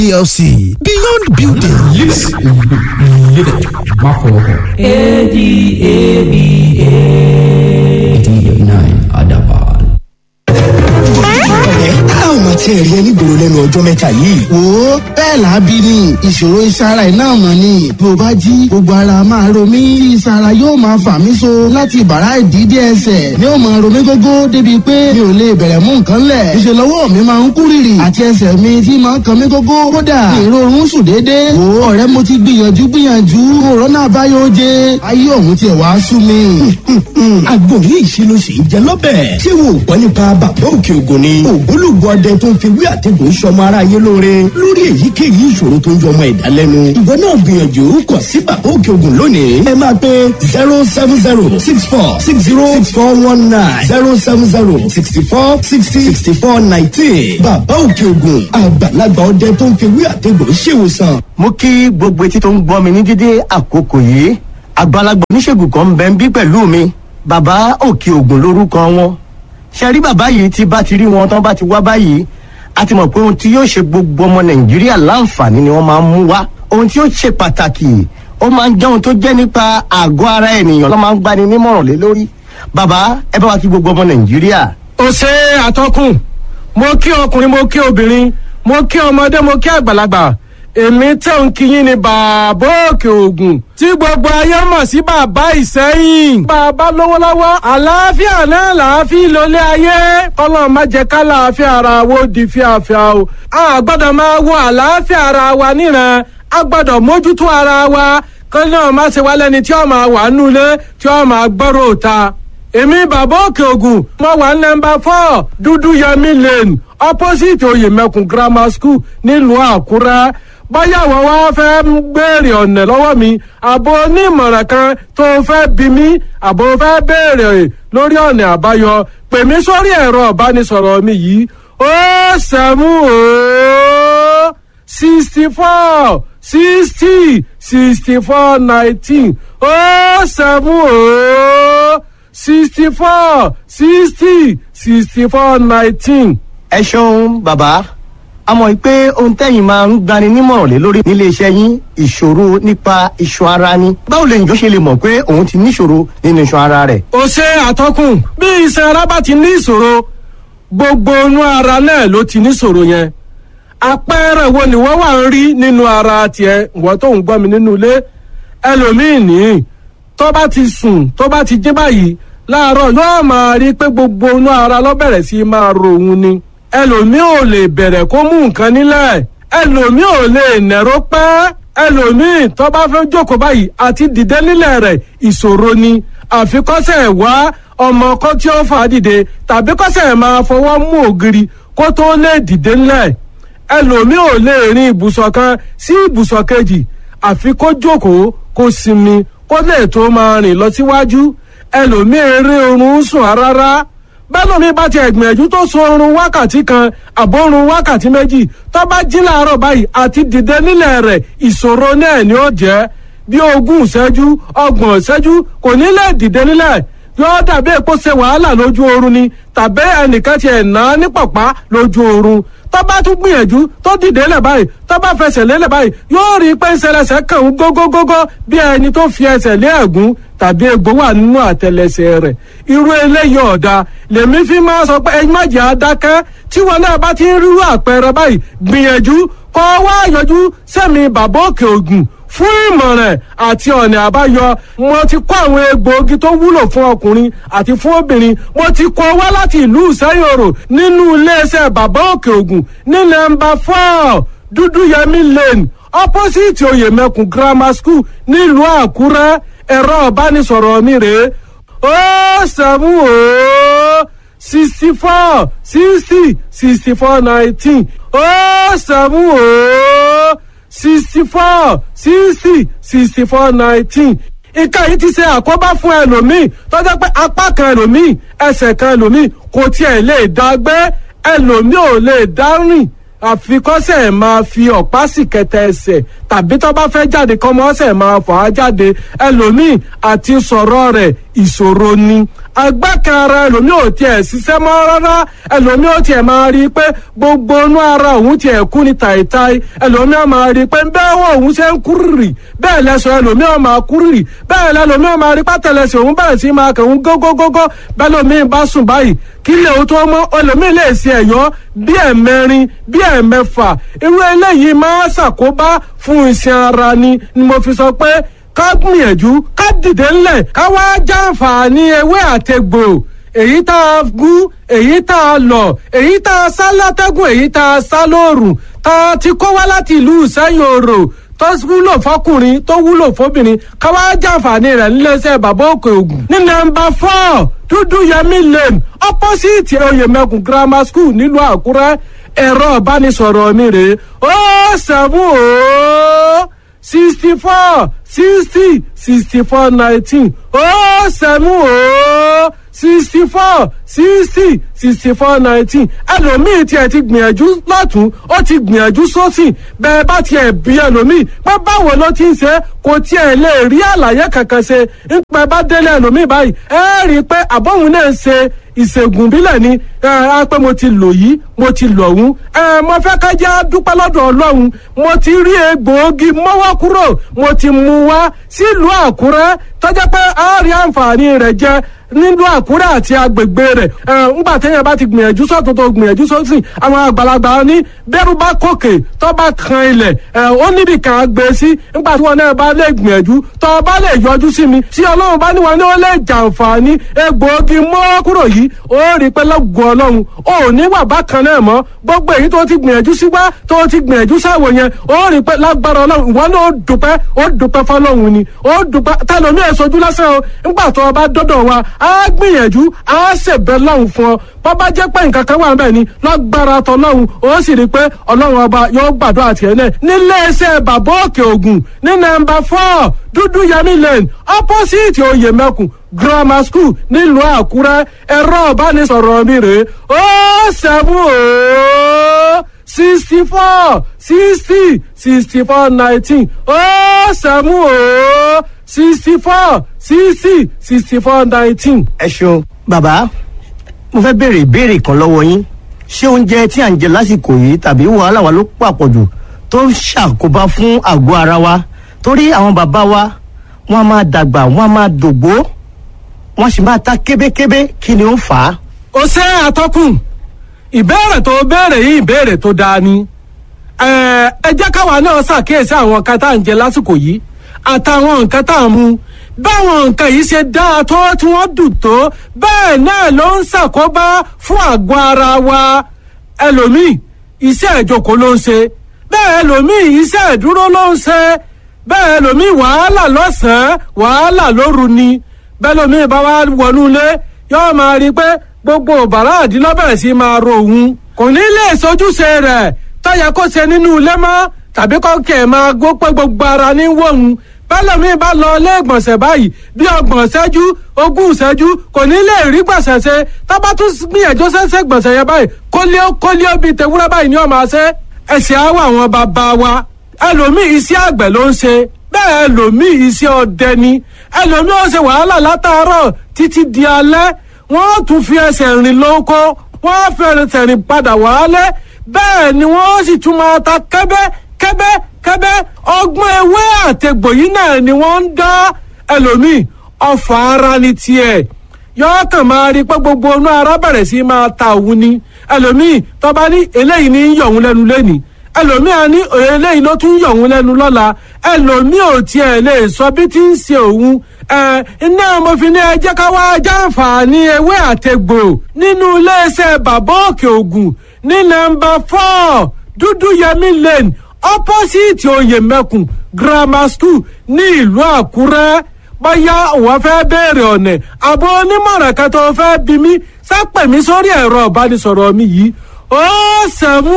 plc beyond building. Live it. Má fọwọ́ kàn. ADABA. Adaban. ọ̀rẹ́ a ò máa tiẹ̀ rí ẹni gbòòrò lẹ́nu ọjọ́ mẹ́ta yìí. wo bẹ́ẹ̀ làábí ni ìṣòro ìsara iná mọ̀ ni bí o bá jí gbogbo ara máa ro mí tí ìsara yóò máa fà mí so láti bàrá ìdídé ẹsẹ̀ ni ó máa ro mí gógó débi pé mi ò lè bẹ̀rẹ̀ mú nǹkan lẹ̀ ìṣe lọ́wọ́ mi máa ń kú rìrì àti ẹsẹ̀ mi tí máa ń kan mí gógó kódà ìrorun sùn déédéé wo ọ̀rẹ́ mo ti gbìyànjú gbìyànjú òrónà àbáyọ oje ayé òun tiẹ̀ wá sú mi. àgbo yìí ṣe ló ṣe é jẹ lọ́bẹ̀. ṣé wo ò gbọ́ nípa bàbá òkè ògùn ni. ògbólógbò ọdẹ tó ń fi wí àtẹ̀gùn sọmọ aráyé lóore lórí èyíkéyìí ìṣòro tó ń jọ ọmọ ẹ̀dá lẹ́nu. ìwọ náà gbìyànjú kọ sí bàbá òkè ògùn lónìí. ẹ máa pe zero seven zero six four six zero six four one nine zero seven zero sixty four sixty sixty four nineteen. bàbá òkè ògùn àgbàlagbà ọdẹ tó ń fi wí àtẹ̀gùn ṣèwòsàn. mo kí gbogbo etí tó ń gbọ́ mi ní dídé àkókò yìí àgbàlagbà oníṣègùn kan ń bẹ ń bí pẹ̀lú mi bàbá òkè ògùn lórúkọ wọn ṣe rí bàbá yìí tí bá ti rí wọn tán bá ti wá báyìí a ti mọ̀ pé ohun tí yóò ṣe gbogbo ọmọ nàìjíríà láǹfààní ni wọ́n máa ń mú wá ohun tí yóò ṣe pàtàkì ó máa ń jẹ́ ohun tó jẹ́ nípa àgọ́ ara ènìyàn ló máa ń gbani nímọ̀ràn lé lórí bàbá ẹ bá wa kí gbogbo ọmọ nàìjíríà. ó ṣe àtọkùn mo kí ọkùnrin mo kí obìnrin mo kí ọmọdé mo kí àgbàlagbà èmi tẹ̀ ń kíyìn ní bàbá òkè ògùn tí gbogbo ayé mọ̀ sí bàbá ìsẹ́yìn. bàbá lówó lọ́wọ́ àlàáfíà náà làáfíà lólé ayé kọ́lọ́ má jẹ́ ká làáfíà ara wo di fíafíà o. a gbọ́dọ̀ máa wo àlàáfíà ara wa níran a gbọ́dọ̀ mójútó ara wa kọ́ náà má ṣe wá lẹ́ni tí ó máa wà nulẹ̀ tí ó máa gbọ́rọ̀ òta èmi bàbá òkè ògùn mo wà nọmba four dúdú yẹmi lane opposite oyèmẹkùn grammar school nílùú àkúrẹ́ báyà wọ́n wá fẹ́ béèrè ọ̀nà lọ́wọ́ mi àbò onímọ̀ràn kan tó fẹ́ bí mi àbò fẹ́ béèrè lórí ọ̀nà àbáyọ pè mí sórí ẹ̀rọ ìbánisọ̀rọ̀ mi yìí ó sẹ́mú ó sixty four sixty sixty four nineteen ó sẹ́mú ó sixty four sixty sixty four nineteen. ẹ ṣeun bàbá a mọ̀ pé ohun tẹ́yìn máa ń gbani nímọ̀ràn lé lórí nílé iṣẹ́ yín ìṣòro nípa iṣan ara ni báwo lè njọ́ ṣe lè mọ̀ pé òun ti níṣòro nínú iṣan ara rẹ̀. ó ṣe àtọkùn bí iṣan ara bá ti ní ìṣòro gbogbo inú ara náà ló ti níṣòro yẹn àpẹẹrẹ wo ni wọ́n wà ń rí nínú ara tiẹ̀ wọ́n tó ń gbọ́ mi nínú ilé ẹlòmíì nìyí tó bá ti sùn tó bá ti jí báyìí láàárọ̀ yóò máa rí pé gbogbo inú ara ló bẹ̀rẹ̀ sí máa ro òun ni ẹlòmíì ò lè bẹ̀rẹ̀ kó mú nǹkan nílẹ̀ ẹlòmíì ò lè nẹ̀rọ pẹ́ ẹlòmíì tó bá fẹ́ jókòó báyìí àti dìde nílẹ̀ rẹ̀ ìṣòro ni àfikọ́sẹ̀ wá ọmọ kan tí ó fà á dìde tàbí kọ́sẹ̀ máa fọwọ́ mú ògiri kó tó lè dìde nílẹ̀ ẹlòmíì ò lè rin ibùsọ̀ kan sí ibùsọ̀ kejì àfi kó jókòó kó sinmi kó lè tó máa rìn lọ síwájú ẹlòmíì eré oorun sùn rárá bẹ́lómi bá ti ẹ̀gbìyànjú tó sun oorun wákàtí kan àbórun wákàtí méjì tó bá jí láàárọ̀ báyìí àti dìde nílẹ̀ rẹ̀ ìṣòro náà ni ó jẹ́ bí ogún ìṣẹ́jú ọgbọ̀n ìṣẹ́jú kò ní lè dìde nílẹ̀ yóò dàbí èpo ṣe wàhálà lójú oorun ni tàbí ẹnìkan ti ẹ̀ ná ní pọ̀pá lójú oorun tó bá tún gbìyànjú tó dìde lẹ̀ báyìí tó bá fẹsẹ̀ lélẹ̀ báyìí yóò rí i pé ìṣẹlẹsẹ̀ kàn ń gógógógó bí ẹni tó fi ẹsẹ̀ lé ẹ̀gún tàbí egbò wà nínú àtẹlẹsẹ̀ rẹ̀ irú eléyìí ọ̀dà lèmi fi máa sọ pé ẹyin má jẹ́ adákẹ́ tí wọn náà bá ti ń rírú àpẹẹrẹ báyìí gbìyànjú kọ́ wá yọjú sẹ́mi bàbá òkè ògùn fún ìmọ̀ràn àti ọ̀nà àbáyọ mo ti kó àwọn egbòogi tó wúlò fún ọkùnrin àti fún obìnrin mo ti kó wá láti ìlú ìsẹ́yòrò nínú iléeṣẹ́ bàbá òkè ògùn ní nọ́mbà four dúdúyẹmí lane opposite oyèmẹkùn grammar school nílùú àkúrẹ́ ẹ̀rọ ìbánisọ̀rọ̀ mi rèé ó sẹ́mu ó sixty four sixty sixty four nineteen ó sẹ́mu ó sixty four sixty sixty four nineteen nǹkan yìí ti ṣe àkóbá fún ẹlòmíì tó jẹ́ pé apá kan ẹlòmíì ẹsẹ̀ kan ẹlòmíì kò tiẹ̀ lè dá gbé ẹlòmíì ò lè dá rìn àfikọ́sẹ̀ máa fi ọ̀pá sì kẹtẹ ẹsẹ̀ tàbí tó bá fẹ́ jáde kọ́mọ́sẹ̀ máa fà á jáde ẹlòmíì àti sọ̀rọ̀ rẹ̀ ìṣòro ni agbákan ara ẹlòmíì ò tiẹ̀ ṣiṣẹ́ mọ́ rárá ẹlòmíì ò tiẹ̀ máa rí i pé gbogbo inú ara òun tiẹ̀ kú ní tàìtàì ẹlòmíì ò máa rí i pé bẹ́ẹ̀ wọ́n òun ṣe ń kúrìrì bẹ́ẹ̀ lẹ́sọ̀ ẹlòmíì ò máa kúrìrì bẹ́ẹ̀ lẹ́lòmíì ò máa rí pátẹ́lẹsẹ̀ òun bẹ̀rẹ̀ sí máa kẹ̀ òun gógógógó bẹ́ẹ̀ lòmíì bá sùn báyìí kí lè o tó mọ́ ẹlòmíì lè ṣe ẹ̀yọ́ bí ẹ̀mẹrin bí ẹ̀mẹfà irú eléyìí máa ṣàkóbá fún iṣan ara ni ni mo fi sọ pé ká gbìyànjú ká dìde ńlẹ̀ ká wá jàǹfààní ewé àtegbò èyí tá a gún èyí tá a lọ̀ èyí tá a sá látẹ́gùn èyí tá a sá lóòrùn tá a ti kó wá láti ìlú ìsẹ́yìn òrò tó wúlò fọkùnrin tó wúlò fóbìnrin ká wá jàǹfààní rẹ̀ níléeṣẹ́ bàbá òkè ògùn ní nọ́mbà four dúdú yẹmí lane opposite oyèmẹkùn grammar school nílùú àkúrẹ́ ẹ̀rọ ìbánisọ̀rọ̀ mi rèé ó sẹ́fún ó sixty four sixty sixty four nineteen ó sẹ́mú ó sixty four sixty sixty four nineteen ẹlòmíì tiẹ̀ ti gbìyànjú lọ́tún ó ti gbìyànjú sósì bẹ́ẹ̀ bá tiẹ̀ bí ẹlòmíì pé báwo ló ti ń ṣe kò tiẹ̀ lè rí àlàyé kankan ṣe ń pẹ́ bá délé ẹlòmíì báyìí ẹ rí i pé àbọ̀hún náà ń ṣe ìṣègùn bílẹ̀ ni ẹ á pé mo ti lò yìí mo ti lò ọ̀hún ẹ mo fẹ́ ká jẹ́ dúpẹ́ lọ́dọ̀ ọlọ́run mo ti rí egbòogi mọ́wọ́ kúrò mo ti mú wá sílùú àkúrẹ́ tọ́jà pé a rí àǹfààní rẹ̀ jẹ nílùú àkúrẹ́ àti agbègbè rẹ̀ ẹ ńgbà téèyàn bá ti gbìyànjú sọ́tún tó gbìyànjú sósì àwọn àgbàlagbà ní bẹ́rù bá kòkè tó bá kan ilẹ̀ ẹ ó níbi kan á gbé sí ńgbà tí wọn náà bá lè gbìyànjú tó bá lè yọjú sí mi tí ọlọ́run bá ní wọn ní ó lè jàǹfààní egbòogi mọ́wọ́ kúrò yìí ó rí pé lọ́gùn ọlọ́run ó ní wà bákan náà mọ́ gbogbo èyí tó ti gbìyànjú sí wá tó ti gbìyànjú sáwò yẹn ó rí pé lágbára ọlọ́run ìwọ náà ó dùpẹ́ ó dùpẹ́ fọlọ́run ni ó dùpẹ́ tẹlomi èsojú lásán o ńgbà tó o bá dọ́dọ̀ wa á gbìyànjú á ṣèbẹ̀ lọ́hùn fún ọ bó bá jẹ́ pé nǹkan kan wà bẹ́ẹ̀ ni lágbára tọlọ́hun ó sì rí i pé ọlọ́run ọba yóò gbàdúrà tiẹ̀ náà nílé iṣẹ́ bàbá òkè ògùn ní nọ́mbà four dúdú yẹmí lane opposite oyè mẹ́kùn grammar school nílùú àkúrẹ́ ẹ̀rọ ìbánisọ̀rọ̀ mi rèé ó seven ó sixty four sixty sixty four nineteen ó seven ó sixty four sixty sixty four nineteen. ẹ ṣeun bàbá mo fẹ́ béèrè ìbéèrè kan lọ́wọ́ yín ṣé oúnjẹ tí à ń jẹ lásìkò yìí tàbí wàhálà wa ló pàpọ̀jù tó ń ṣàkóbá fún àgọ́ ara wa torí àwọn bàbá wa wọ́n á máa dàgbà wọ́n á máa dògbó wọ́n sì máa ta kébékébé kí ni ó fà á. ó ṣe àtọkùn ìbéèrè tó béèrè yìí ìbéèrè tó dáa ni ẹ ẹ jẹ́ káwa náà ṣàkíyèsí àwọn nǹkan tá à ń jẹ lásìkò yìí àtàwọn nǹkan tá à ń mu báwọn nǹkan yìí ṣe dáa tó tí wọ́n dùn tó bẹ́ẹ̀ náà ló ń ṣàkóbá fún àgọ́ ara wa ẹlòmíì iṣẹ́ ìjókòó ló ń ṣe bẹ́ẹ̀ ẹlòmíì iṣẹ́ ìdúró ló ń ṣe bẹ́ẹ̀ ẹlòmíì wàhálà lọ́sàn-án wàhálà lóru ni bẹ́ẹ̀ ẹlòmíì bá wá wọnú ilé yóò máa rí i pé gbogbo bàrá àdínlọ́bẹ̀rẹ̀ sí máa ro òun kò ní lè sojúṣe rẹ̀ tọ́yẹ kó ṣe nínú ilé mọ́ tàbí kọ́kẹ́ máa gbó pé gbogbo ara ní wọ̀hún bẹ́lẹ̀mí bá lọ ilé ìgbọ̀nsẹ̀ báyìí bí ọgbọ̀n ṣẹ́jú ogún ṣẹ́jú kò ní lè rí gbọ̀nsẹ̀ ṣe tábà tún gbìyànjú ṣẹ́ṣẹ́ gbọ̀nsẹ̀ yẹn báyìí kólíó kólíó bíi tewúrẹ́ báyìí ni ọmọ ṣe ẹ̀sìn àwọ̀ àwọn bàbá wa ẹlòmíì iṣẹ́ àgbẹ̀ ló ń ṣe bẹ́ẹ̀ ẹlòmíì iṣẹ́ ọdẹ ni ẹlòmíì ó ṣe wàhálà látàárọ̀ títí di alẹ́ wọ́n tún fi ẹsẹ̀ rìn lóko wọ́n fi ẹsẹ̀ rìn padà wálé bẹ́ẹ̀ ni wọ́n sì tún máa ta kẹ́bẹ́ kẹ́bẹ́ kẹ́bẹ́ ọgbọ́n ewé àtẹ̀gbò yìí náà ni wọ́n ń dá ẹlòmíì ọfà ara ni tiẹ̀ yọ́ọ́ kàn máa rí pé gbogbo inú ara bẹ̀rẹ̀ sí máa ta òun ni ẹlòmíì tọ́ba ní eléyìí ní yọ̀ òun lẹ́nu lẹ́nìí ẹlòmíì á ní eléyìí ló tún yọ̀ òun lẹ́nu lọ́la ẹlòmíì ò tiẹ̀ lè sọ bí tí ń ṣe òun ẹ iná mo fi ní ẹ jẹ́ ká wá jàǹfààní ewé àtẹ̀gbò nínú iléeṣẹ́ bàbá òkè ògùn ní nọ́mbà four dúdú yẹmí lane opposite oyèmẹkùn grammar school ní ìlú àkúrẹ́ bóyá òun fẹ́ béèrè ọ̀nà àbọ̀ onímọ̀ràn kan tó fẹ́ bí mi sápẹ̀ mi sórí ẹ̀rọ ìbánisọ̀rọ̀ mi yìí ó sẹ́mu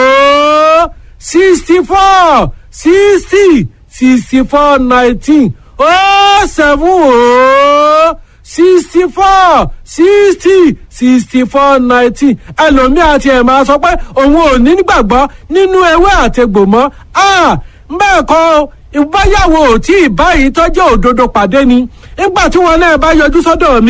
ó sixty four sixty sixty four nineteen ó sẹ́mu ó sixty four sixty sixty four nineteen ẹlòmíì àti ẹ̀ máa sọ pé òun ò ní gbàgbọ́ nínú ewé àtegbò mọ́ bẹ́ẹ̀ kọ́ ìbáyàwó tí ìbáyìí tọ́jú òdodo pàdé ni nígbà tí wọn náà bá yọjú sọ́dọ̀ mi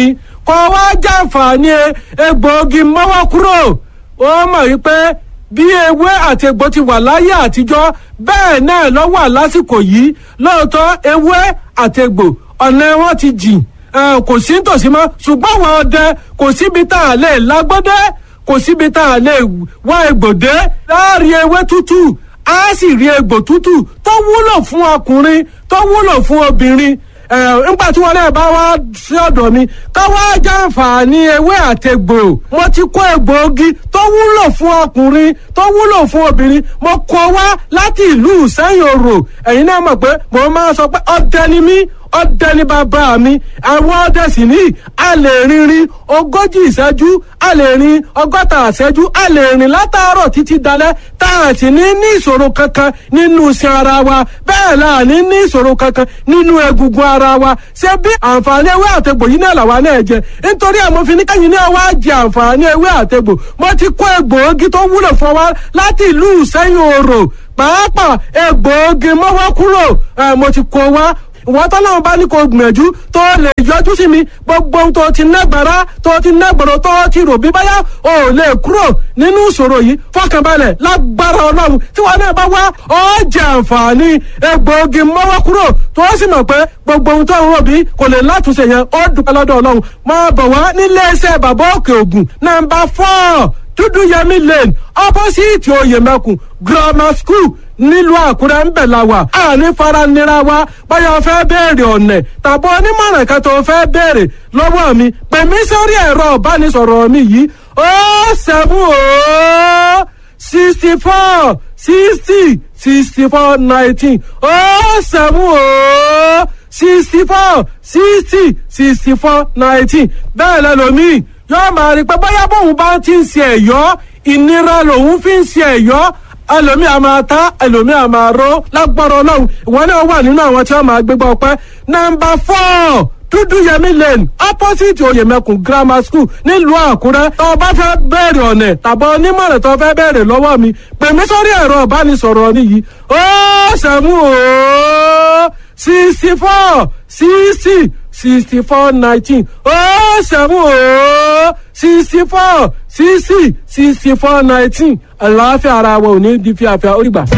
kọ́ wá jàǹfààní egbòogi mọ́wọ́ kúrò ó mọ̀ wípé bí ewé àti egbò ti wà láyé àtijọ́ bẹ́ẹ̀ náà ló wà lásìkò yìí lóòótọ́ ewé àti egbò ọ̀nà wọn ti jìn kò sí nítòsí mọ́ ṣùgbọ́n àwọn ọdẹ kò síbi tá a lè lágbọ́dẹ́ kò síbi tá a lè wá egbòdé láàrin ewé tútù á sì rí egbò tútù tó wúlò fún ọkùnrin tó wúlò fún obìnrin nígbà tí wọn náà bá wá sí ọ̀dọ̀ mi ká wá jàǹfààní ewé àtẹgbò mo ti kó egbòogi tó wúlò fún ọkùnrin tó wúlò fún obìnrin mo kó wá láti ìlú sẹ́yìn òrò ẹ̀yin náà mọ̀ pé mo máa sọ pé ọdẹ ni mí ọdẹ ní bàbá mi àwọn ọdẹ sì ní a lè rinrin ogójì ìṣẹ́jú a lè rin ọgọ́ta ìṣẹ́jú a lè rìn látàárọ̀ títí dalẹ́ tá a sì ní ní ìṣòro kankan nínú iṣan ara wa bẹ́ẹ̀ la ní ní ìṣòro kankan nínú egungun ara wa ṣé bí àǹfààní ewé àtegbò yìí náà làwa náà jẹ nítorí àmọ́ fi ní kẹ́yìn náà wá jẹ àǹfààní ewé àtegbò mo ti kó egbòogi tó wúlò fún wa láti ìlú ìṣẹ́yìn òrò pàápàá egbòogi mọ́wọ́ kúrò mo ti kó wa ìwọ́n tọ́lọ́run bá ní kó gbìyànjú tó lè yọjú sí mi gbogbo ohun tó ti nágbára tó ti nágbọ̀rọ̀ tó ti rò bí báyà ò lè kúrò nínú ìṣòro yìí fọkànbalẹ̀ lágbára ọlọ́run tí wọn náà bá wá ó jẹ àǹfààní egbòogi mọ́wọ́ kúrò tó sì mọ̀ pé gbogbo ohun tó ń rò bí kò lè látúnṣe yẹn ó dúpẹ́ lọ́dọ̀ ọlọ́run máa bọ̀ wá nílé iṣẹ́ bàbá òkè ògùn nàmbà fọ́ọ̀ dúdú yẹmí lane opposite oyèmẹkùn grammar school nílùú àkúrẹ́ ń bẹ̀ la wà àní faranira wa báyọ̀ fẹ́ béèrè ọ̀nẹ̀ tàbí onímọ̀ràn kan tó fẹ́ béèrè lọ́wọ́ mi pè mí sórí ẹ̀rọ ìbánisọ̀rọ̀ mi yìí ó seven ó sixty four sixty sixty four nineteen ó seven ó sixty four sixty sixty four nineteen bẹ́ẹ̀ lẹ́lòmíì yóò máa rí i pé bóyá bóun bá ti ń ṣe ẹ̀yọ́ ìnira lòun fi ń ṣe ẹ̀yọ́ ẹlòmí a máa ta ẹlòmí a máa ró lágbára ọlọ́run ìwọ náà wà nínú àwọn tí wọ́n máa gbégbá ọpẹ́ nọ́mbà four dúdúyẹmí lane opposite oyèmẹkùn grammar school nílùú àkúrẹ́ tó o bá fẹ́ bẹ̀rẹ̀ ọ̀nẹ̀ tàbí onímọ̀ràn tó o fẹ́ bẹ̀rẹ̀ lọ́wọ́ mi pè mí sórí ẹ̀rọ ìbánisọ̀rọ̀ mi yìí ó sẹ́mu ó sixty four sixty sixty four nineteen ó sẹ́mu ó sixty four sixty sixty four nineteen àlàáfíà ara wa ò ní di fíafíà ó rí gbà.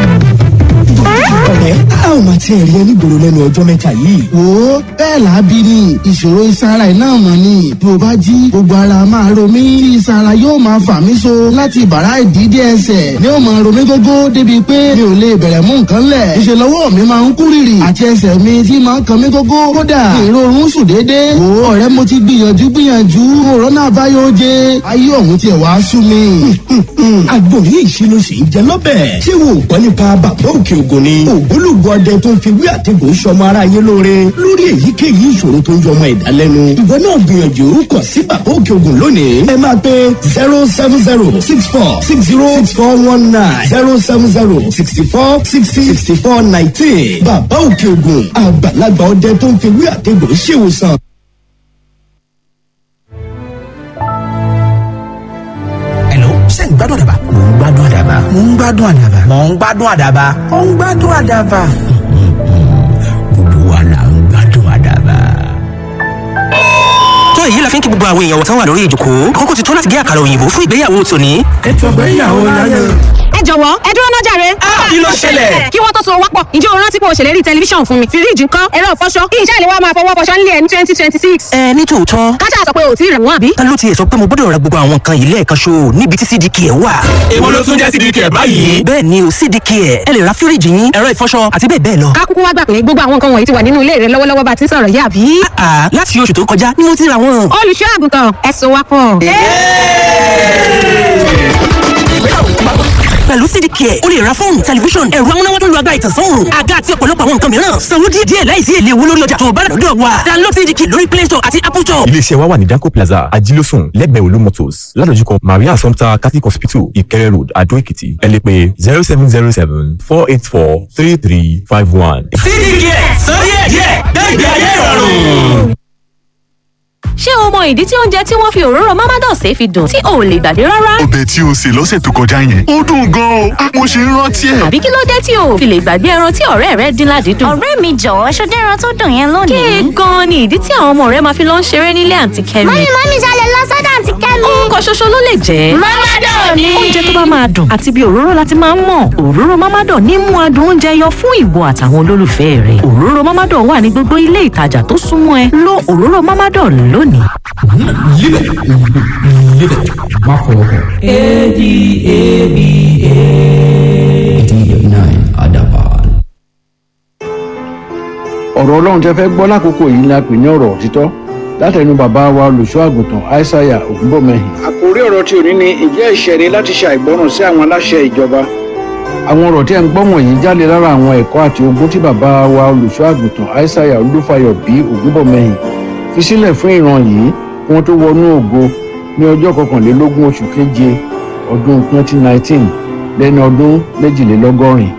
ọ̀rẹ́ a ò máa tiẹ̀ rí ẹni gbòòrò lẹ́nu ọjọ́ mẹ́ta yìí. wo bẹ́ẹ̀ làábí ni ìṣòro ìsara iná mọ̀ ni bí o bá jí gbogbo ara máa ro mí tí ìsara yóò máa fà mí so láti bàrá ìdídé ẹsẹ̀ ni ó máa ro mí gógó débi pé mi ò lè bẹ̀rẹ̀ mú nǹkan lẹ̀ ìṣe lọ́wọ́ mi máa ń kú rìrì àti ẹsẹ̀ mi tí máa ń kan mí gógó kódà ìrorun sùn déédéé wo ọ̀rẹ́ mo ti gbìyànjú gbìyànjú òrónà àbáyọ jẹ ayé ọ̀hún tiẹ̀ wá sú mi. àgbòrí ìṣirò sì ń jẹ lọ́bẹ̀. ṣé wo gbọ́ nípa bàbá òkè ògùn ni. ògbólógbòó ọdẹ tó ń fi wí àtẹ̀gùn sọmọ aráyé lóore lórí èyíkéyìí ìṣòro tó ń jọmọ ẹ̀dá lẹ́nu. ìwọ náà gbìyànjú kàn sí bàbá òkè ògùn lónìí. ẹ máa pe zero seven zero six four six zero six four one nine zero seven zero sixty four sixty sixty four nineteen. bàbá òkè ògùn àgbàlagbà ọdẹ tó ń fi wí àtẹ̀gùn ṣèwòsàn. ṣé ń gbádùn àdàbà. mò ń gbádùn àdàbà. mò ń gbádùn àdàbà. mò ń gbádùn àdàbà. ó ń gbádùn àdàbà. gbogbo wa là ń gbádùn àdàbà. tó èyí la fi ń kí gbogbo àwọn èèyàn wọ̀tán wà lórí ìjòkó àkókò ti tó láti gé àkàrà òyìnbó fún ìgbéyàwó tòní. ètò ìgbéyàwó láyé. ẹ jọ̀wọ́ ẹ dúró náà jàre. kí ló ṣẹlẹ̀? kí wọ́n tó so wápọ̀ ǹjẹ́ o rántí pé o ṣèlérí tẹlifíṣàn fún mi fíríjì ńkọ́ ẹ̀rọ ìfọṣọ kí iṣẹ́ ìléwọ́ máa fọwọ́ fọṣọ nílé ẹ̀ ní twenty twenty six. ẹ ní tòótọ́ káṣá sọ pé o ò tí ì rẹ̀ wọ́n àbí. ta ló tiẹ̀ sọ pé mo gbọ́dọ̀ ra gbogbo àwọn nǹkan yìí lẹ́ẹ̀kan ṣo níbi tí cdk ẹ̀ wà. èwo ló tún jẹ́ sídìí kẹ̀ báyìí. bẹ́ẹ̀ ni o cdk ẹ̀ ẹ lè ra fíríjì yín ẹ̀rọ ìfọṣọ àti bẹ́ẹ̀ bẹ́ẹ̀ lọ. ká kúkú wá gbà pé gbogbo àwọn nǹkan wọ̀nyí ti wà nínú ilé rẹ lọ́wọ́lọ́wọ́ bá ti ń sọ̀rọ̀ yìí àbí. àà láti oṣù tó kọjá ni mo ti ra wọn. olùṣọ́ àgùntàn ẹ so wápọ̀. pẹ̀lú cdk ẹ̀ o lè ra fóònù tẹlifíṣọ̀n ẹ̀rọ amúnáwá tó lu agbára ìtànsán òòrùn àga àti ọ̀pọ̀lọpọ̀ àwọn nǹkan mìíràn sanwó díẹ̀ díẹ̀ láìsí èlé owó lórí ọjà tó o bá rà lọ́dọ̀ wa download cdk lórí play store àti apple store. iléeṣẹ́ wa wà ní danco plaza ajílósùn lẹ́gbẹ̀ẹ́ olú motors ládojúkọ maria assumpta catholic hospital ìkẹrẹ road adó èkìtì ẹ lè pè zero seven zero seven four eight four three three five one. sídìí kẹ̀ sọ díẹ̀ díẹ̀ gbẹ̀gbẹ̀ ayé ìrọ̀rùn. ṣé o mọ ìdí tí oúnjẹ tí wọ́n fi òróró mamados ṣe fi dùn tí o ò lè gbàgbé rárá? ọbẹ̀ tí o sè lọ́sẹ̀ tó kọjá yẹn ó dùn gan-an o mo ṣe ń rántí ẹ̀. àbí kí ló dé tí o ò fi lè gbàgbé ẹran tí ọ̀rẹ́ rẹ dín ládìídùn? ọ̀rẹ́ mi jọ̀wọ́ ṣọdẹ́ ẹran tó dùn yẹn lónìí. kéè gan-an ni ìdí tí àwọn ọmọ rẹ máa fi lọ ń ṣeré nílé àǹtí kẹ́mi. mọ́mí mọ́mí ṣalẹ̀ lọ sọ́dọ̀ àǹtí kẹ́mi. orúkọ ṣoṣo ló lè jẹ́. Mamadọ̀ ni. oúnjẹ tó bá máa dùn àti bí òróró láti máa ń mọ̀ òróró Mamadọ̀ ní mú adùn oúnjẹ yọ fún ìwọ àtàwọn olólùfẹ́ rẹ̀ òróró Mamadọ̀ wà ní gbogbo ilé ìtajà tó súnmọ́ ẹ lo òróró Mamadọ̀ lónìí. Live it. Live it. Má fọwọ́ kàn. ADABA. Adaban. ọ̀rọ̀ ọlọ́run tẹ́ fẹ́ gbọ́ lákòókò yìí ni a pè ní ọ̀rọ̀ òtítọ́ látẹnu bàbá wa olùṣọ́ àgùntàn aishaiya ògúnbọ̀mẹ́hìn. àkórí ọ̀rọ̀ tí ò ní ni ìjẹ́ ẹ̀ṣẹ̀ ni láti ṣe àìgbọràn sí àwọn aláṣẹ ìjọba. àwọn ọ̀rọ̀ tí ẹ̀ ń gbọ́ wọ̀nyí jáde lára àwọn ẹ̀kọ́ àti ogún tí bàbá wa olùṣọ́ àgùntàn aishaiya olúfayọ bí ògúnbọ̀mẹ́hìn fi sílẹ̀ fún ìran yìí kí wọ́n tó wọnú ògo ní ọjọ́ kọkànlélógún oṣù keje ọdún 2019 lẹ́ni ọdún méjìlélọ́gọ́rin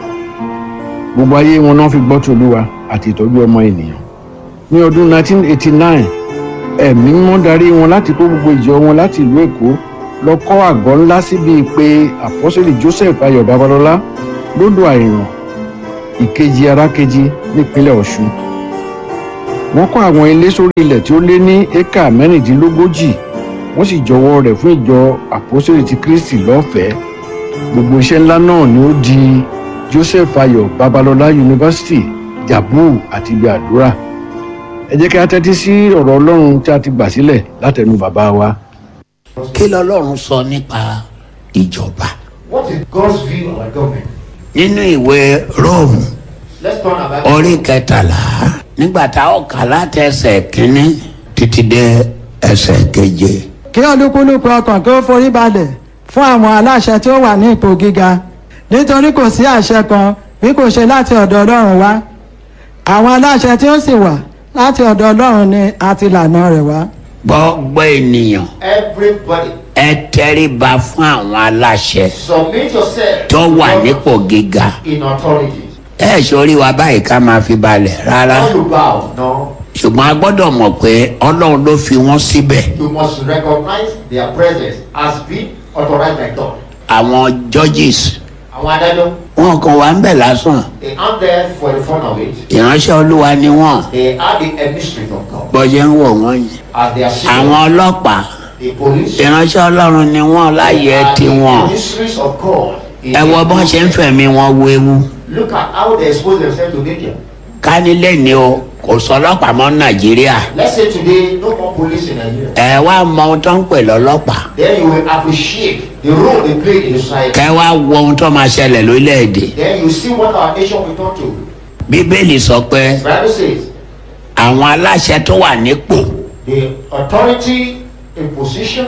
gbogbo ayé wọn náà fi gbọ́ tòlúwa àti ìtọ́jú ọmọ ènìyàn ní ọdún 1989 ẹ̀mí mímọ́ darí wọn láti kó gbogbo ìjọ wọn láti ìlú èkó lọ kọ́ àgọ́ ńlá síbi pé àpọ́sẹ̀lì joseph ayọ̀ babalọ́lá lódò àìràn ìkejì arákejì nípínlẹ̀ ọ̀ṣun wọ́n kọ́ àwọn ilé sórí ilẹ̀ tí ó lé ní éka mẹ́rìndínlógójì wọ́n sì jọwọ́ rẹ̀ fún ìjọ àpọ́sẹ̀lì ti kristi lọ́fẹ̀ẹ́ gbogbo iṣẹ́ ńlá náà ni ó di joseph ayọ̀ babalọ́lá yunifásitì jabu àti ibi àdúrà ẹ jẹ́ kí a tẹ́tí sí ọ̀rọ̀ ọlọ́run tí a ti gbà sílẹ̀ látẹnu bàbá wa. kí lọ́lọ́run sọ nípa ìjọba What is God's view of our government? nínú ìwé róòmù Let's turn our orí kẹtàlá nígbà tá a kà láti ẹsẹ̀ kínní títí dé ẹsẹ̀ keje. kí olúkúlùkù ọkàn kí ó forí balẹ̀ fún àwọn aláṣẹ tí ó wà ní ipò gíga nítorí kò sí àṣẹ kan bí kò ṣe láti ọ̀dọ̀ ọlọ́run wá àwọn aláṣẹ tí ó sì wà láti ọ̀dọ̀ ọlọ́run ni àti lànà rẹ̀ wá. gbogbo ènìyàn Everybody, ẹ tẹríba fún àwọn aláṣẹ submit yourself tó wà nípò gíga in authority. ẹ sórí wa báyìí ká máa fi balẹ̀ rárá All you bow, no. ṣùgbọ́n a gbọ́dọ̀ mọ̀ pé ọlọ́run ló fi wọ́n síbẹ̀ You must recognize their presence as being authorized by God. àwọn judges Àwọn adájọ́, wọn kàn wá ń bẹ̀ lásán they aren't there for the fun of it. ìránṣẹ́ olúwa ni wọ́n They are the emissaries of God. bọ́jẹ́ ń wò wọ́n yìí As they are seen, àwọn ọlọ́pàá the police ìránṣẹ́ ọlọ́run ni wọ́n láyé are tiwọn the emissaries of God. in ẹ wo bọ́n ṣe ń fẹ̀mí wọn wéwu Look at how they expose themselves to danger. ká nílé ni o kò sọ ọlọ́pàá mọ́ nàìjíríà Let's say today, no more police in Nigeria. ẹ wá mọ ohun tó ń pè lọ́lọ́pàá Then you will appreciate the role they play in the society. kẹ wá wo ohun tó máa ṣẹlẹ̀ lórílẹ̀‐èdè Then you see what our nation will turn to. bíbélì sọ pé Bible says àwọn aláṣẹ tó wà nípò the authority in position,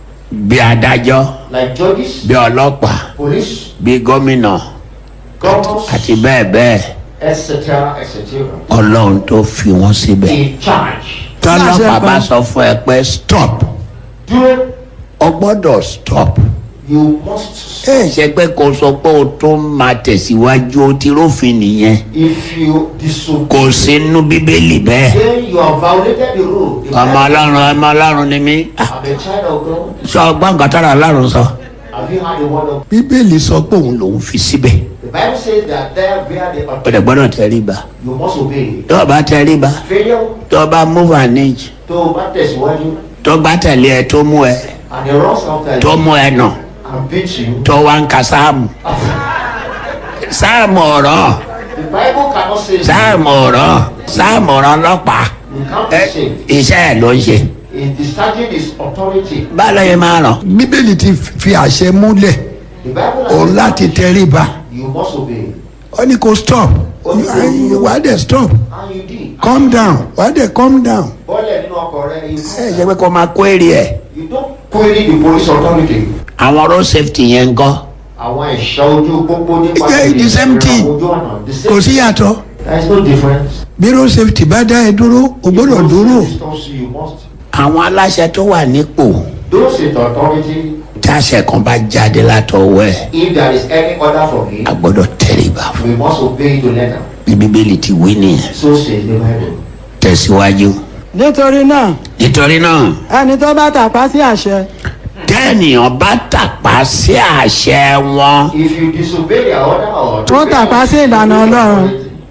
bí adájọ́ like judges, bí ọlọ́pàá police, bí gómìnà governors, àti bẹ́ẹ̀ bẹ́ẹ̀ etc., etc., ọlọ́run tó fi wọ́n síbẹ̀ in charge. tọ́lọ́pàá bá sọ fún ẹ pé stop Do o gbọ́dọ̀ stop you must ẹ ṣe pé kò sọ pé o tún máa tẹ̀síwájú o ti rófin nìyẹn if you disobey, kò sínú bíbélì bẹ́ẹ̀ then you have violated the rule. The ọmọ Bible- ọlọ́run ọmọ ọlọ́run ni mí Ah, I'm a child of God. sọ ọgbọ́n nǹkan tára ọlọ́run sọ Have you heard the word of bíbélì sọ pé òun lòun fi síbẹ̀ The Bible says that there where the o authority, dẹ̀ gbọ́dọ̀ tẹríba you must obey. tó o bá tẹríba Failure tó o bá move an inch tó o bá tẹ̀síwájú tó bá tẹ̀lé ẹ tó mú ẹ and he runs after tó you mú ẹ nà and beats you. tó wá ń ka sáàmù sáàmù ọ̀rọ̀ The Bible cannot say sáàmù ọ̀rọ̀ sáàmù ọ̀rọ̀ ọlọ́pàá you can't ẹ, be saved. iṣẹ́ ẹ̀ ló ń ṣe Is discharging his authority. báwo yẹn máa ràn. bíbélì ti fi àṣẹ múlẹ̀ The Bible has òun láti tẹríba you must obey. ó ní kó stop wà á dẹ̀ stop And you did. calm down wà á dẹ̀ calm down. Bọ́lẹ̀ nínú ọkọ̀ rẹ, you ẹ ṣe pé kó máa kó èrè ẹ̀. you don't query the police authority. àwọn road safety yẹn ń kọ́ Àwọn ẹ̀ṣọ́ ojú pópó nípa Yeah, the same thing. ojú ọ̀nà. The same kò sí yàtọ̀ There is no difference. bí road safety bá dá ẹ dúró o gbọ́dọ̀ dúró. Distance you must. àwọn aláṣẹ tó wà nípò Those in authority, táṣẹ kan bá jáde látọwọ́ ẹ̀ if there is any order from him, a gbọ́dọ̀ tẹríba fún we must obey to letter. bí bíbélì ti wí nìyẹn So says the Bible. tẹ̀síwájú. nítorí náà nítorí náà ẹni tó bá tàpá sí àṣẹ tẹ́nìyàn bá tàpá sí àṣẹ wọn. If you disobey their order or ó tàpá sí ìlànà ọlọ́run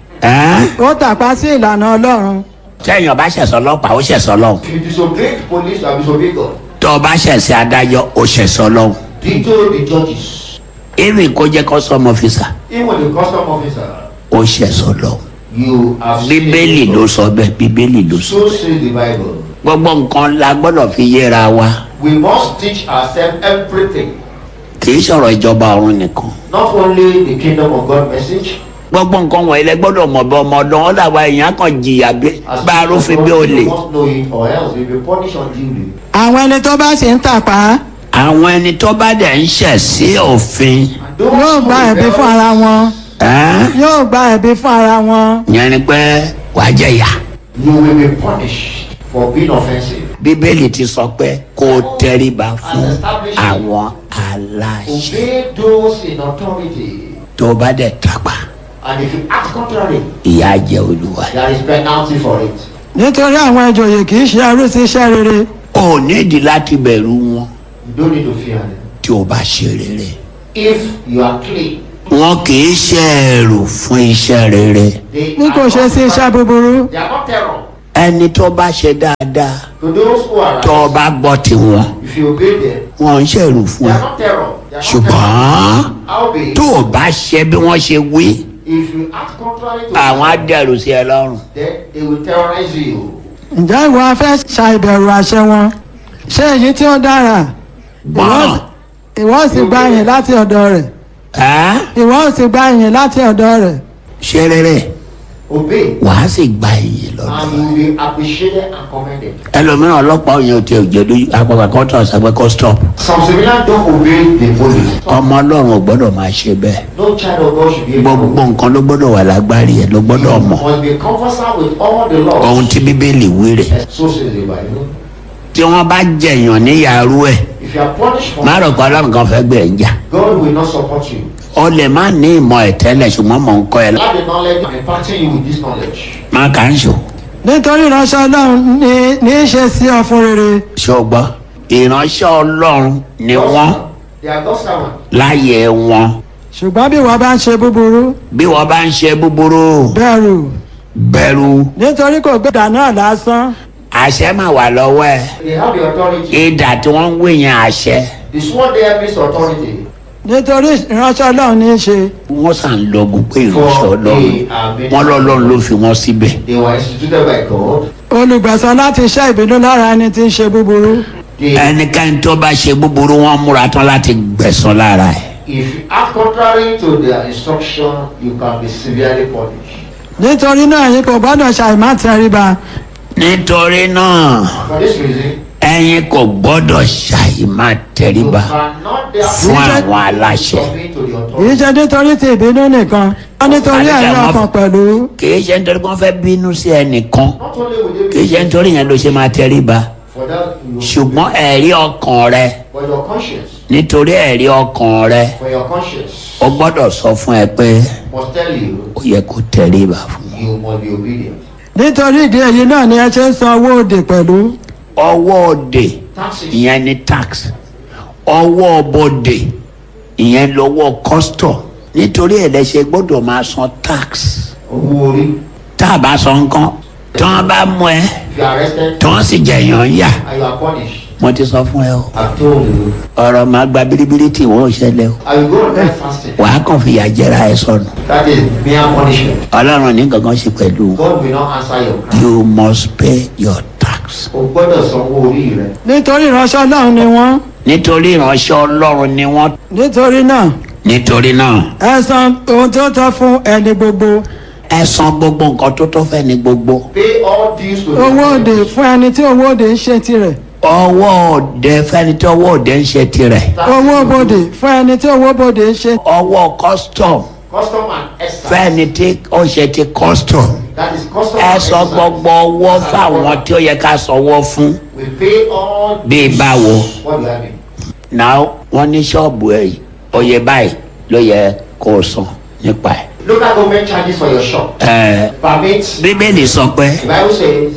ẹ́ ó tàpá sí ìlànà ọlọ́run tẹ́yìn ọba ṣẹ̀sọ́ ọlọ́pàá ó ṣẹ̀sọ́ lọ́hùn. if you disobey the police, you have disobeyed God. tó ọba ṣẹ̀sẹ̀ adájọ́ ó ṣẹ̀sọ́ lọ́hùn. Dito the judges, even kó jẹ́ custom officer even the custom officer, ó ṣẹ̀sọ́ lọ́hùn. you have bíbélì ló sọ bẹ́ẹ̀ bíbélì ló sọ. So says the Bible. gbogbo nǹkan la gbọ́dọ̀ fi yéra wa We must teach ourselves everything, kì í sọ̀rọ̀ ìjọba ọ̀run nìkan. not only the kingdom of God message. gbogbo nǹkan wọ̀nyí lẹ gbọ́dọ̀ mọ̀ bí ọmọ ọdún wọn dàgbà èèyàn kan jìyà bí bá a rúfin bí ó lè. You must know it or else you'll be punished unduly. àwọn ẹni tó bá sì ń tàpá àwọn ẹni tó bá dẹ̀ ń ṣẹ̀ sí òfin. yóò gba ẹ̀bí fún ara wọn ẹ́ yóò gba ẹ̀bí fún ara wọn yẹn ni pé wàá jẹ̀yà. You will be punished for being offensive. bíbélì ti sọ pé kó o tẹríba fún àwọn aláṣẹ Obey those in authority. tó o bá dẹ̀ tàpá And if you act contrary, ìyá jẹ olúwa. there is penalty for it. nítorí àwọn ìjòyè kì í ṣe ẹrú sí iṣẹ́ rere o nídìí láti bẹ̀rù wọn You don't need to fear them. tí o bá ṣe rere. If you are clean, wọn kì í ṣe ẹrù fún iṣẹ́ rere. they bí kò are ṣe sí iṣẹ́ búburú They are not terror. ẹni tó bá ṣe dáadáa To those who are tó o bá gbọ́ tiwọn if you obey them, wọn ń ṣẹ̀rù fún they ẹ. are not terror. They are not ṣùgbọ́n terror. How be tó o bá ṣe bí wọ́n ṣe wí if you act contrary to àwọn á dẹ̀rù sí ẹ lọ́rùn. then they will terrorize you. ǹjẹ́ ìwọ fẹ́ ṣàìbẹ̀rù àṣẹ wọn ṣé èyí tí ó dára gbọ́n ìwọ sì gba ìyìn láti ọ̀dọ̀ rẹ̀ ẹ́ ìwọ sì gba ìyìn láti ọ̀dọ̀ rẹ̀ ṣe rere Obey. wàá sì gba iyì lọ́dọ̀. And you will be appreciated and commended. ẹlòmíràn ọlọ́pàá òyìn ò tí ò jẹ́ lójú apàpà kan tó ọ̀sàgbẹ́ kó stop. Some civilians don't obey the police. ọmọ ọlọ́run ò gbọ́dọ̀ máa ṣe bẹ́ẹ̀. No child of God should be able gbogbo nǹkan ló gbọ́dọ̀ wà lágbárí ẹ̀ ló gbọ́dọ̀ mọ̀. must be conversant with all the laws. ohun tí bíbélì wí rè. So says the Bible. tí wọ́n bá jẹ̀yàn níyàrú ẹ̀ If you are punished for má rò pé ọlọ́run kan fẹ́ gbé ẹ̀ ń jà. God will not support you. o lè má ní ìmọ̀ ẹ̀ tẹ́lẹ̀ ṣùgbọ́n mò ń kọ́ ẹ. Have the knowledge and imparting you with this knowledge. má kà ń ṣò. nítorí ìránṣẹ́ ọlọ́run ní ní í ṣe sí ọ fún rere ṣé o gbọ́. ìránṣẹ́ ọlọ́run ni wọ́n They are God's servants. láyé wọn. ṣùgbọ́n bí ìwọ bá ń ṣe búburú bí wọ́n bá ń ṣe búburú bẹ̀rù bẹ̀rù nítorí kò gbé ìdá náà lásán àṣẹ máa wà lọ́wọ́ ẹ̀. They have the authority. ìdà tí wọ́n ń wé yẹn àṣẹ. The sworn there means authority. nítorí ìránṣẹ́ ọlọ́run ní í ṣe wọ́n sàn lọ́gùn pé ìránṣẹ́ ọlọ́run wọ́n lọ́lọ́run ló fi wọ́n síbẹ̀. They were instituted by God. olùgbẹ̀san láti ṣẹ́ ìbínú lára ẹni tí ń ṣe búburú ẹnikẹ́ni tó bá ṣe búburú wọn múra tán láti gbẹ̀sán lára ẹ̀. If you act contrary to their instruction, you can be severely punished. nítorí náà yín kò gbọ́dọ̀ ṣàìmá tẹríba nítorí náà For this reason, ẹ̀yin kò gbọ́dọ̀ ṣàì máa tẹríba cannot fún àwọn aláṣẹ. submit to the authority. kì í ṣe nítorí ti ìbínú nìkan wọ́n nítorí ẹ̀rí ọkàn pẹ̀lú kì í ṣe nítorí wọ́n fẹ́ bínú sí ẹnìkan Not only will kì they í ṣe nítorí yẹn ló ṣe máa tẹríba for that, you ṣùgbọ́n ẹ̀rí ọkàn rẹ for your conscience, nítorí ẹ̀rí ọkàn rẹ for your conscience ó gbọ́dọ̀ sọ fún ẹ pé must tell you ó yẹ kó tẹríba fún you must be obedient. nítorí ìdí èyí náà ni ẹ ṣe ń san owó òde pẹ̀lú ọwọ́ òde Taxes. ìyẹn ní tax ọwọ́ bòde ìyẹn lọ́wọ́ custom nítorí ẹ̀ lẹ́sẹ̀ gbọ́dọ̀ máa san tax Owó orí. tá a bá san nǹkan tí wọ́n bá mú ẹ If you are arrested tí wọ́n sì jẹ̀yàn yà and you are punished, mo ti sọ fún ẹ o I've told you, ọ̀rọ̀ máa gba biribiri tí wọ́n ò ṣẹlẹ̀ o I will go on that fasting. wàá kàn fìyà jẹra ẹ sọnù That is mere punishment. ọlọ́run ní gangan ṣe pẹ̀lú God will not answer your cry. you must pay your tax O gbọ́dọ̀ sanwó orí rẹ. nítorí ìránṣẹ́ ọlọ́run ni wọ́n nítorí ìránṣẹ́ ọlọ́run ni wọ́n nítorí náà nítorí náà ẹ san ohun tó tọ́ fún ẹni gbogbo ẹ san gbogbo nǹkan tó tó fẹ́ ní gbogbo. Pay all dues to owó òde fún ẹni tí owó òde ń ṣe tirẹ̀ ọwọ́ òde fẹ́ni tí ọwọ́ òde ń ṣe tirẹ̀. owó bòde fún ẹni tí owó bòde ń ṣe ọwọ́ custom custom and excise. fẹ́ni tí ó ṣe ti custom. That is custom ẹ and sọ excise. gbogbo owó fáwọn tí ó yẹ ká sanwó fún. We pay all bíi báwo. what you have been. náà wọ́n ní ṣọ́ọ̀bù ẹ̀ yìí oyè báyìí ló yẹ kó o san nípa ẹ̀. Local government charges for your shop. ẹ Permits. bíbélì sọ pé The Bible says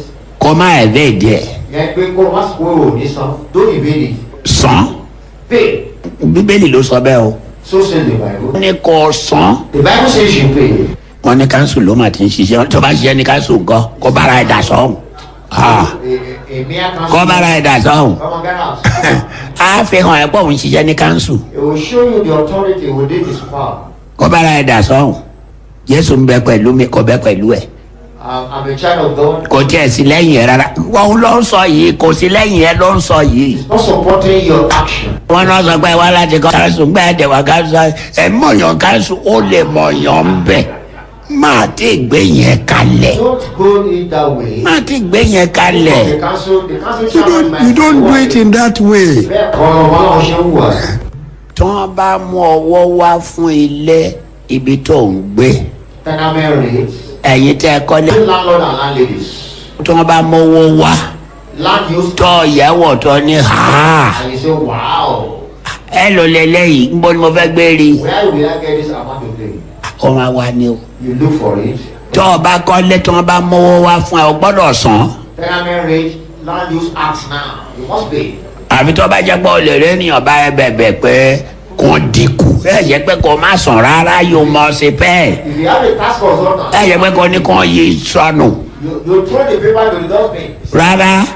kọ́ máa ẹ̀ bẹ́ẹ̀ díẹ̀ yẹn pé kó má sọ pé o ní san don't invade it san pay bíbélì ló sọ bẹ́ẹ̀ o. so says the bible wọ́n ní kọ́ san. the bible says you pay wọ́n ní káńsù ló máa ti ń ṣiṣẹ́ tó bá ṣiṣẹ́ ní káńsù nǹkan kó bára ẹ̀ dà sọ́hùn. Ah, a a mere council kó bára ẹ̀ dà sọ́hùn. come on get out á fi hàn ẹ́ pọ̀ òun ṣiṣẹ́ ní káńsù it will show you the authority within his power kó bára ẹ̀ dà sọ́hùn. jésù ń bẹ pẹ̀lú mi kò bẹ pẹ̀lú ẹ̀ um, i'm a child of god kò tiẹ̀ sí lẹ́yìn ẹ̀ rárá. wọ́n ló ń sọ yìí kò sí lẹ́yìn ẹ̀ ló ń sọ yìí. not supporting your action wọ́n náà sọ pé wá láti kọ́ káńsù gbẹ́ ẹ̀dẹ̀ wá káńsù ẹ̀ mọ̀yàn káńsù ó lè mọ̀yàn ń bẹ̀ máa ti gbé yẹn kalẹ̀ don't go it that way máa ti gbé yẹn kalẹ̀. the council the council You chairman don't, you don't do it in that way. bẹ́ẹ̀ kọ́ ọmọ náà ṣe ń wà tí wọ́n bá mú ọwọ́ wá fún ilé ibi tó ń gbé tenement rates ẹ̀yin tẹ́ ẹ kọ́lé landlord and landladies tí wọ́n bá mọ́wọ́ wá land use tọ́ ìyàwó tó ní ha and you say wow ẹ lò lélẹ́yìí ń bọ́ ni mo fẹ́ gbé rí where will i get this amount to pay ó máa wá ní o you look for it tọ́ ọ bá kọ́lé tí wọ́n bá mọ́wọ́ wá fún ẹ o gbọ́dọ̀ san tenement rate land use act now you must pay àfi tó bá jẹ́ pé o lè rí ènìyàn bá ẹ bẹ̀bẹ̀ pé kò dínkù ẹ yẹ pé kò má sàn rárá yóò mọ̀ sí bẹ́ẹ̀ if you have a task consultant ẹ yẹ pé kò ní kàn yí sọnù you you throw the paper to the dustbin rárá.